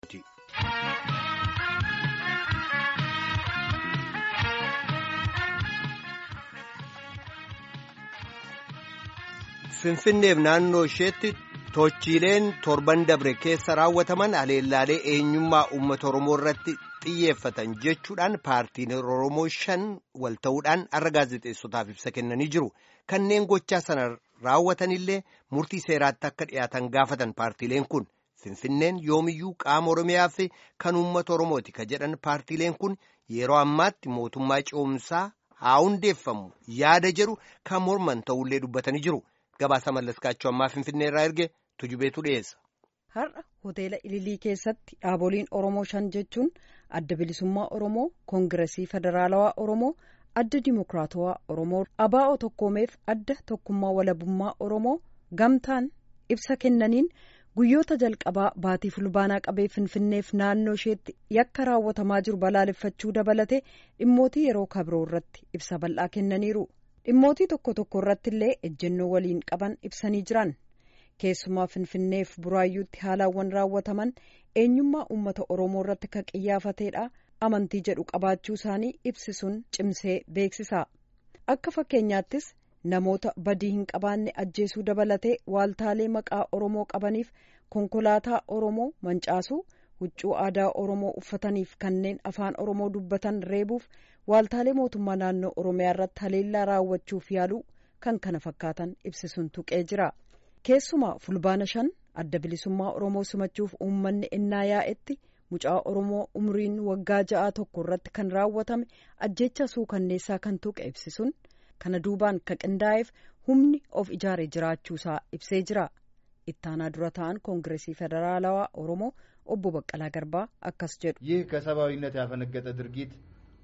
Finfinneef naannoo isheetti tochiileen torban dabre keessa raawwataman haleellaalee eenyummaa uummata Oromoo irratti xiyyeeffatan jechuudhaan paartiin Oromoo shan wal ta'uudhaan har'a gaazexeessotaaf ibsa kennanii jiru. Kanneen gochaa sana raawwatanillee murtii seeraatti akka dhiyaatan gaafatan paartiileen kun Finfinneen yoomiyyuu qaama Oromiyaa fi kan uummata Oromooti ka jedhan paartiileen kun yeroo ammaatti mootummaa ce'umsaa haa hundeeffamu yaada jedhu kan morman ta'ullee dubbatanii jiru. Gabaasa mallaskaachuu ammaa Finfinnee irraa erge tujubeetu dhiyeessa. Har'a hoteela Ililii keessatti dhaaboliin Oromoo shan jechuun adda bilisummaa Oromoo, Koongiresii Federaalawaa Oromoo, adda Dimokiraatawaa Oromoo, ABO tokkoomeef adda tokkummaa walabummaa Oromoo gamtaan ibsa kennaniin guyyoota jalqabaa baatii fulbaanaa qabee Finfinneef naannoo isheetti yakka raawwatamaa jiru balaaleffachuu dabalatee dhimmootii yeroo kabiroo irratti ibsa bal'aa kennaniiru. dhimmootii tokko tokko irratti illee ejjennoo waliin qaban ibsanii jiran keessumaa finfinneef buraayyuutti haalaawwan raawwataman eenyummaa uummata oromoo irratti kan qiyyaafateedha amantii jedhu qabaachuu isaanii ibsisuun cimsee beeksisa akka fakkeenyaattis namoota badii hin qabaanne ajjeesuu dabalatee waaltaalee maqaa oromoo qabaniif konkolaataa oromoo mancaasuu huccuu aadaa oromoo uffataniif kanneen afaan oromoo dubbatan reebuuf waaltaalee mootummaa naannoo oromiyaa irratti haleellaa raawwachuuf yaaluu kan kana fakkaatan ibsisuun tuqee jira keessumaa fulbaana shan adda bilisummaa oromoo simachuuf uummanni innaa yaa'etti mucaa oromoo umriin waggaa ja'a tokko irratti kan raawwatame ajjeecha suukanneessaa kan tuqe ibsisuun kana duubaan ka qindaa'eef humni of ijaare jiraachuusaa ibsee jira ittaanaa dura ta'an koongiresii federaalawaa oromoo obbo Baqqalaa Garbaa akkas jedhu ይህ ከሰብአዊነት ያፈነገጠ ድርጊት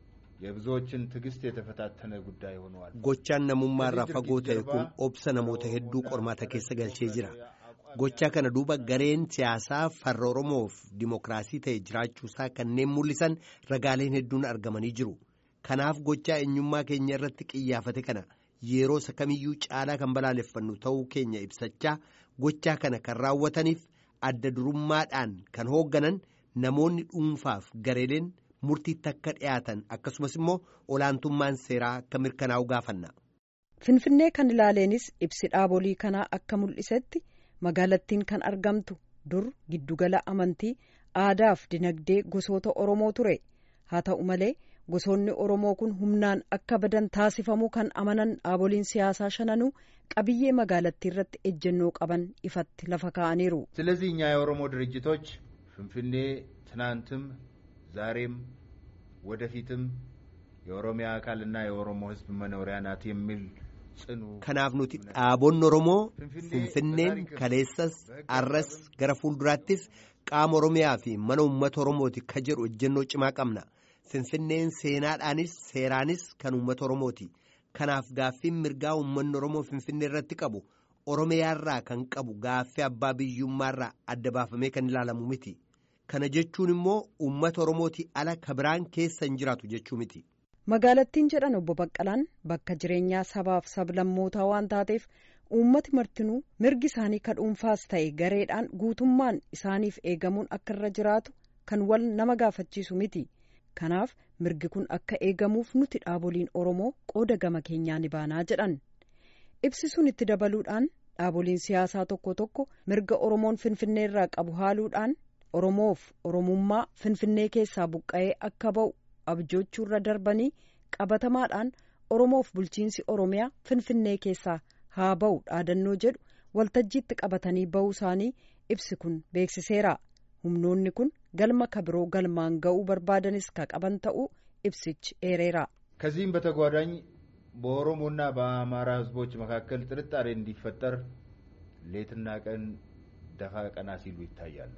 የብዙዎችን ትዕግስት የተፈታተነ ጉዳይ ሆነዋል። Gochaan namummaarraa fagoo ta'e kun obsa namoota hedduu qormaata keessa galchee jira. Gochaa kana duuba gareen siyaasaa farra Oromoof dimokiraasii ta'e jiraachuusaa kanneen mul'isan ragaaleen hedduun argamanii jiru. Kanaaf gochaa eenyummaa keenya irratti qiyyaafate kana yeroo isa kamiyyuu caalaa kan balaaleffannu ta'uu keenya ibsachaa gochaa kana kan raawwataniif adda durummaadhaan kan hoogganan namoonni dhuunfaaf gareeleen murtiitti akka dhiyaatan akkasumas immoo olaantummaan seeraa akka mirkanaa'u gaafanna. Finfinnee kan ilaaleenis ibsi dhaabolii kanaa akka mul'isetti magaalattiin kan argamtu dur giddugala amantii aadaaf dinagdee gosoota Oromoo ture haa ta'u malee gosoonni Oromoo kun humnaan akka badan taasifamuu kan amanan dhaaboliin siyaasaa shananuu qabiyyee magaalattii irratti ejjennoo qaban ifatti lafa kaa'aniiru. ስለዚህ እኛ የኦሮሞ ድርጅቶች ፍንፍኔ ትናንትም ዛሬም ወደፊትም የኦሮሚያ አካልና የኦሮሞ ሕዝብ መኖሪያ ናት የሚል ጽኑ Kanaaf nuti dhaabonni Oromoo Finfinneen kaleessas arras gara fuulduraattis qaama Oromiyaa fi mana uummata Oromooti ka jedhu ejjennoo cimaa qabna. Finfinneen seenaadhaanis seeraanis kan uummata Oromooti. Kanaaf gaaffiin mirgaa uummanni Oromoo Finfinnee irratti qabu Oromiyaarraa kan qabu gaaffii abbaa biyyummaarraa adda baafamee kan ilaalamu miti. Kana jechuun immoo uummata Oromooti ala kabiraan keessa hin jiraatu jechuu miti. Magaalattiin jedhan obbo Baqqalaan bakka jireenyaa sabaaf sablammootaa waan taateef uummati martinuu mirgi isaanii ka dhuunfaas ta'e gareedhaan guutummaan isaaniif eegamuun akka irra jiraatu kan wal nama gaafachiisu miti. Kanaaf mirgi kun akka eegamuuf nuti dhaaboliin Oromoo qooda gama keenyaa ni baanaa jedhan. Ibsisuun itti dabaluudhaan dhaaboliin siyaasaa tokko tokko mirga Oromoon Finfinnee irraa qabu haaluudhaan Oromoof Oromummaa Finfinnee keessaa buqqa'ee akka ba'u abjoochuurra darbanii qabatamaadhaan Oromoof bulchiinsi Oromiyaa Finfinnee keessaa haa ba'u dhaadannoo jedhu waltajjiitti qabatanii ba'uu isaanii ibsi kun beeksiseera. humnoonni kun galma kabiroo galmaan ga'uu barbaadanis ka qaban ta'uu ibsichi eereera. ከዚህም በተጓዳኝ በኦሮሞና በአማራ ሕዝቦች መካከል ጥርጣሬ እንዲፈጠር ሌትና ቀን ደፋ ቀና ሲሉ ይታያሉ።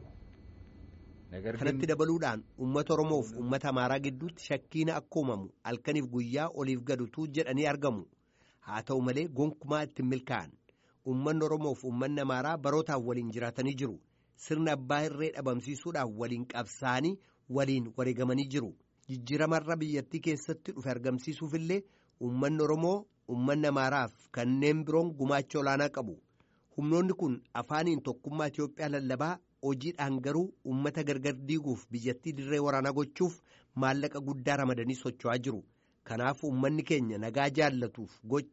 ነገር ግን Kanatti dabaluudhaan uummata Oromoof uummata Amaaraa gidduutti shakkiin akka uumamu halkaniif guyyaa oliif gadutu jedhanii argamu. Haa ta'u malee gonkumaa ittiin milkaa'an. Uummanni Oromoof uummanni Amaaraa barootaaf waliin jiraatanii jiru. Sirna abbaa irree dhabamsiisuudhaaf waliin qabsaa'anii waliin wareegamanii jiru. Jijjiiramarra biyyattii keessatti dhufe argamsiisuufillee uummanni Oromoo uummanni Amaaraaf kanneen biroon gumaacha olaanaa qabu. Humnoonni kun afaaniin tokkummaa Itoophiyaa lallabaa hojiidhaan garuu uummata gargar diiguuf biyyattii dirree waraanaa gochuuf maallaqa guddaa ramadanii socho'aa jiru. Kanaaf uummanni keenya nagaa jaallatuuf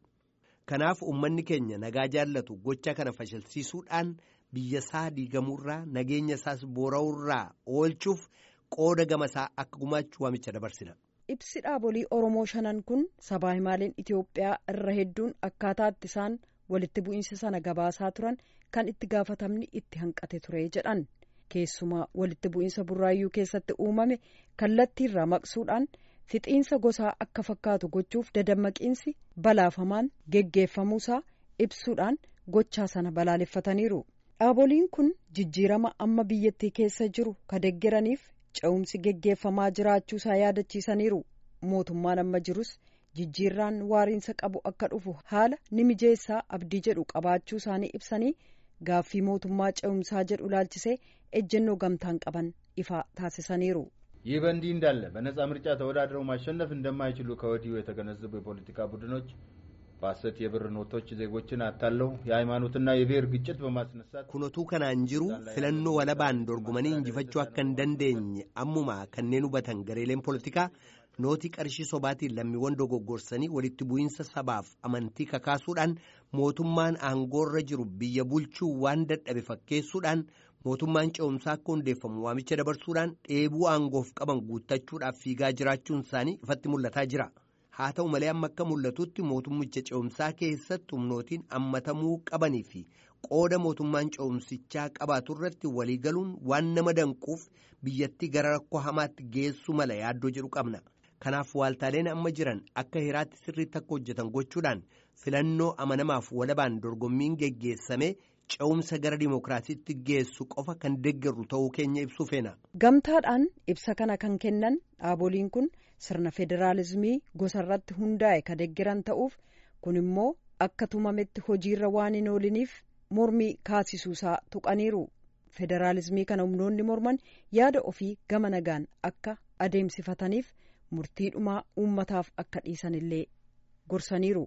kanaaf uummanni keenya nagaa jaallatu gocha kana fashilsiisuudhaan biyya isaa diigamuurraa nageenya isaas boora'uurraa oolchuuf qooda gamasaa akka gumaachuu waamicha dabarsina. Ibsi dhaabolii Oromoo shanan kun sabaa himaaleen Itoophiyaa irra hedduun akkaataa itti isaan walitti bu'iinsa sana gabaasaa turan kan itti gaafatamni itti hanqate ture jedhan keessumaa walitti bu'iinsa burraayyuu keessatti uumame kallattiirraa maqsuudhaan fixiinsa gosaa akka fakkaatu gochuuf dadammaqiinsi balaafamaan geggeeffamuusaa ibsuudhaan gochaa sana balaaleffataniiru. Dhaaboliin kun jijjiirama amma biyyattii keessa jiru ka deggeraniif ce'umsi geggeeffamaa jiraachuusaa yaadachiisaniiru. Mootummaan amma jirus jijjiirraan waariinsa qabu akka dhufu haala ni mijeessaa abdii jedhu qabaachuu isaanii ibsanii gaaffii mootummaa ce'umsaa jedhu ilaalchisee ejjennoo gamtaan qaban ifa taasisaniiru. ይህ በእንዲህ እንዳለ በነጻ ምርጫ ተወዳድረው ማሸነፍ እንደማይችሉ ከወዲሁ የተገነዘቡ የፖለቲካ ቡድኖች በሐሰት የብር ኖቶች ዜጎችን አታለው የሃይማኖትና የብሔር ግጭት በማስነሳት kunotuu kanaan jiru filannoo walabaan dorgomanii injifachuu akka hin dandeenye ammuma kanneen hubatan gareeleen poolitikaa nootii qarshii sobaatiin lammiiwwan dogoggorsanii walitti bu'iinsa sabaaf amantii kakaasuudhaan mootummaan aangoorra jiru biyya bulchuu waan dadhabe fakkeessuudhaan mootummaan ce'umsaa akka hundeeffamu waamicha dabarsuudhaan dheebuu aangoof qaban guuttachuudhaaf fiigaa jiraachuun isaanii ifatti mul'ataa jira. haa ta'u malee amma akka mul'atutti mootummicha ce'umsaa keessatti humnootiin hammatamuu qabanii fi qooda mootummaan ce'umsichaa qabaatu irratti waliigaluun waan nama danquuf biyyattii gara rakkoo hamaatti geessu mala yaaddoo jedhu qabna. Kanaaf waaltaaleen amma jiran akka hiraatti sirriitti akka hojjetan gochuudhaan filannoo amanamaaf walabaan dorgommiin geggeessame ce'umsa gara dimookiraasiitti geessu qofa kan deeggarru ta'uu keenya ibsuu feena. Gamtaadhaan ibsa kana kan kennan dhaaboliin kun sirna federaalizimii gosa irratti hundaa'e ka deeggaran ta'uuf kun immoo akka tumametti hojiirra waan hin ooliniif mormii kaasisuusaa tuqaniiru. Federaalizimii kana humnoonni morman yaada ofii gama nagaan akka adeemsifataniif murtii dhumaa uummataaf akka dhiisanillee gorsaniiru.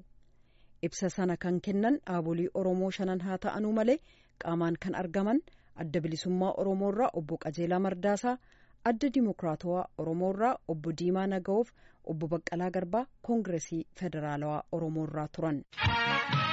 ibsa sana kan kennan dhaabolii oromoo shanan haa ta'anuu malee qaamaan kan argaman adda bilisummaa oromoorraa obbo qajeelaa mardaasaa adda dimokiraatawaa oromoorraa obbo diimaa naga'oof obbo baqqalaa garbaa koongiresii federaalawaa oromoorraa turan.